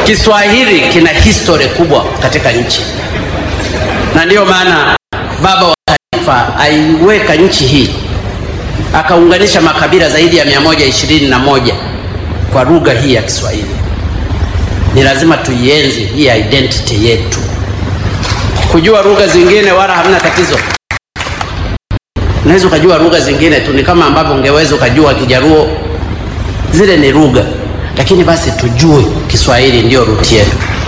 Kiswahili kina historia kubwa katika nchi, na ndiyo maana baba wa taifa aiweka nchi hii akaunganisha makabila zaidi ya mia moja ishirini na moja kwa lugha hii ya Kiswahili. Ni lazima tuienzi hii identity yetu. Kujua lugha zingine wala hamna tatizo, unaweza ukajua lugha zingine tu, ni kama ambavyo ungeweza ukajua Kijaruo, zile ni lugha, lakini basi tujue Kiswahili ndio ruti yetu.